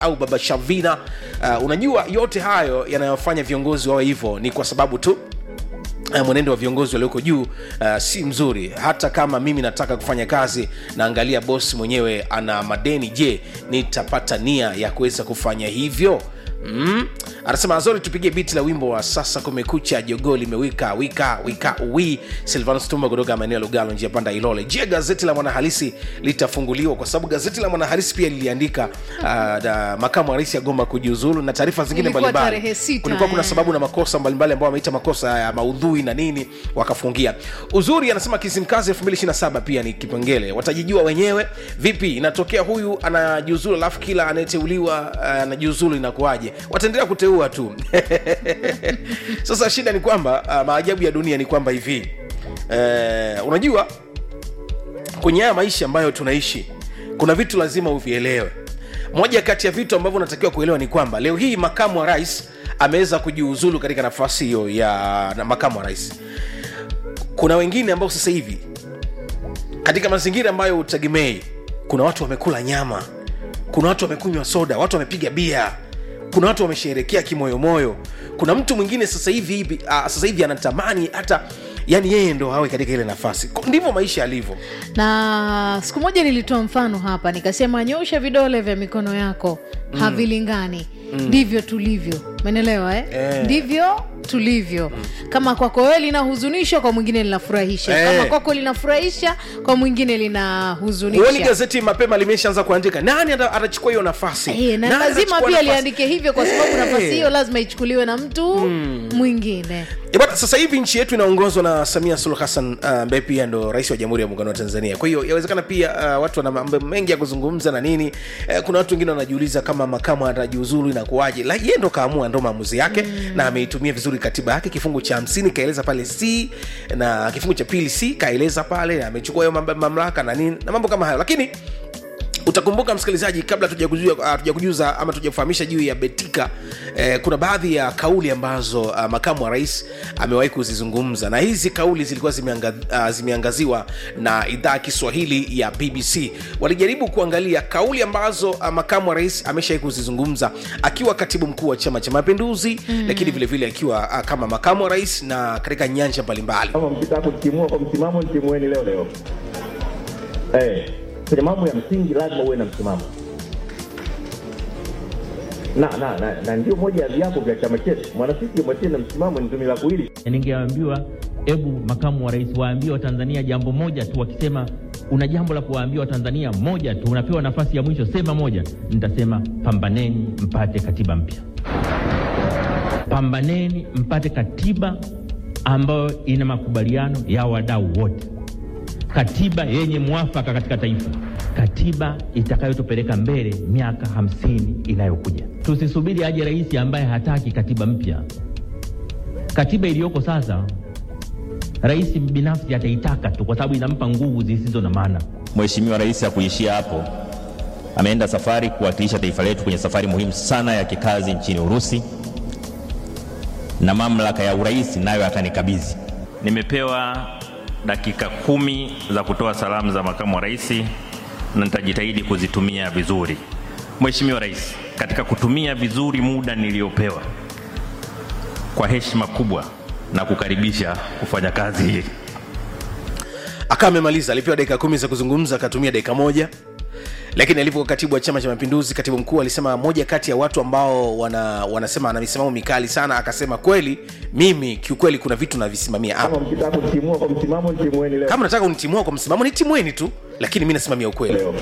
au baba shavina uh, unajua yote hayo yanayofanya viongozi wawe hivyo ni kwa sababu tu Uh, mwenendo wa viongozi walioko juu uh, si mzuri hata kama mimi nataka kufanya kazi naangalia bosi mwenyewe ana madeni je nitapata nia ya kuweza kufanya hivyo mm? anasema azori tupigie biti la wimbo wa sasa kumekucha jogoo limewika wika wika wi silvanus tumba kutoka maeneo ya lugalo njia panda ilole je gazeti la mwanahalisi litafunguliwa kwa sababu gazeti la mwanahalisi pia liliandika uh, da, makamu wa rais agomba kujiuzulu na taarifa zingine Ilikuwa mbalimbali tarehe sita, kulikuwa kuna eh. sababu na makosa mbalimbali ambao wameita makosa ya maudhui na nini wakafungia uzuri anasema kisimkazi 227 pia ni kipengele watajijua wenyewe vipi inatokea huyu anajiuzulu alafu kila anayeteuliwa uh, anajiuzulu inakuwaje wataendelea kuteua tu sasa shida ni kwamba uh, maajabu ya dunia ni kwamba hivi uh, unajua kwenye haya maisha ambayo tunaishi kuna vitu lazima uvielewe moja kati ya vitu ambavyo unatakiwa kuelewa ni kwamba leo hii makamu wa rais ameweza kujiuzulu katika nafasi hiyo ya na makamu wa rais kuna wengine ambao sasa hivi katika mazingira ambayo utegemei kuna watu wamekula nyama kuna watu wamekunywa soda watu wamepiga bia kuna watu wamesherekea kimoyomoyo kuna mtu mwingine sasa hivi hivi ah, sasa hivi anatamani hata yani yeye ndo awe katika ile nafasi Ko- ndivyo maisha yalivyo na siku moja nilitoa mfano hapa nikasema nyosha vidole vya mikono yako mm. havilingani ndivyo tulivyo menelewa eh? Eh. ndivyo tulivyo kama kwako wewe linahuzunisha kwa mwingine linafurahisha Eh. kama kwako linafurahisha kwa mwingine huoni linahuzunisha gazeti mapema limeshaanza kuandika nani ata- atachukua hiyo nafasi Eh, na Nani lazima atachukua pia nafasi? liandike hivyo kwa sababu Eh. nafasi hiyo lazima ichukuliwe na mtu mwingine Eh, bwana sasa hivi nchi yetu inaongozwa na samia suluhu hassan uh, ambaye pia ndo rais wa jamhuri ya muungano wa tanzania kwa hiyo yawezekana pia uh, watu wana mambo mengi ya kuzungumza na nini uh, kuna watu wengine wanajiuliza kama makamu atajiuzulu inakuwaje La- yeye ndo kaamua ndo maamuzi yake mm. na ameitumia vizuri katiba yake kifungu cha hamsini kaeleza pale c na kifungu cha pili c kaeleza pale amechukua hiyo mambo- mamlaka na nini na mambo kama hayo lakini utakumbuka msikilizaji kabla tujakujuza tujakujuza ama tujakufahamisha juu ya betika eh, kuna baadhi ya kauli ambazo uh, makamu wa rais amewahi kuzizungumza na hizi kauli zilikuwa zimeanga, uh, zimeangaziwa na idhaa ya kiswahili ya bbc walijaribu kuangalia kauli ambazo uh, makamu wa rais ameshawai kuzizungumza akiwa katibu mkuu wa chama cha mapinduzi mm. lakini vilevile akiwa uh, kama makamu wa rais na katika nyanja mbalimbali kama mkitaka kutimua kwa msimamo ntimueni leo leo eh, kwenye mambo ya msingi lazima uwe na msimamo na na, na, na ndio moja ya viapo vya chama chetu mwanasisi mwatie na msimamo ni tumi la kuili ningeambiwa hebu makamu wa rais waambie watanzania jambo moja tu wakisema una jambo la kuwaambia watanzania moja tu unapewa nafasi ya mwisho sema moja nitasema pambaneni mpate katiba mpya pambaneni mpate katiba ambayo ina makubaliano ya wadau wote katiba yenye mwafaka katika taifa katiba itakayotupeleka mbele miaka hamsini inayokuja tusisubiri aje rais ambaye hataki katiba mpya katiba iliyoko sasa rais binafsi ataitaka tu kwa sababu inampa nguvu zisizo na maana Mheshimiwa Rais hakuishia hapo, ameenda safari kuwakilisha taifa letu kwenye safari muhimu sana ya kikazi nchini Urusi, na mamlaka ya urais nayo akanikabidhi. Nimepewa dakika kumi za kutoa salamu za makamu wa rais na nitajitahidi kuzitumia vizuri. Mheshimiwa Rais, katika kutumia vizuri muda niliopewa, kwa heshima kubwa na kukaribisha kufanya kazi hii. akawa amemaliza alipewa dakika kumi za kuzungumza akatumia dakika moja lakini alivyokuwa katibu wa chama cha mapinduzi katibu mkuu alisema moja kati ya watu ambao wana, wanasema ana misimamo mikali sana akasema kweli mimi kiukweli kuna vitu navisimamia hapa kama mkitaka kutimua kwa msimamo ntimueni leo kama nataka unitimua kwa msimamo nitimweni tu lakini mi nasimamia ukweli leo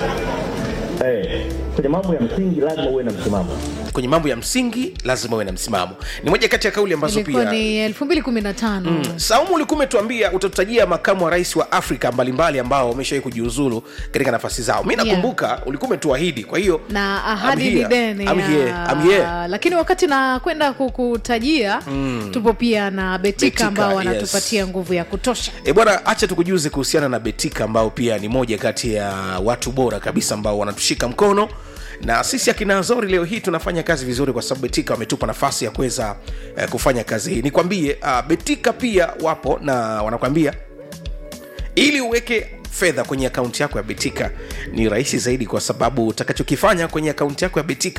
eh, kwenye mambo ya msingi lazima uwe na msimamo kwenye mambo ya msingi lazima uwe na msimamo ni moja kati ya kauli ambazo ilikuwa pia ni elfu mbili kumi na tano saumu ulikuwa umetuambia utatutajia makamu wa rais wa afrika mbalimbali ambao wameshawai kujiuzulu katika nafasi zao mi nakumbuka yeah. ulikuwa umetuahidi kwa hiyo na ahadi I'm ni here. deni I'm ya- here. I'm here. lakini wakati nakwenda kukutajia tupo pia na betika Betika, ambao yes. wanatupatia nguvu ya kutosha e bwana hacha tukujuze kuhusiana na betika ambao pia ni moja kati ya watu bora kabisa ambao wanatushika mkono na sisi akina Azori leo hii tunafanya kazi vizuri kwa sababu Betika wametupa nafasi ya kuweza eh, kufanya kazi hii. Nikwambie uh, Betika pia wapo na wanakwambia ili uweke fedha kwenye akaunti yako ya betika ni rahisi zaidi kwa sababu utakachokifanya kwenye akaunti yako ya betika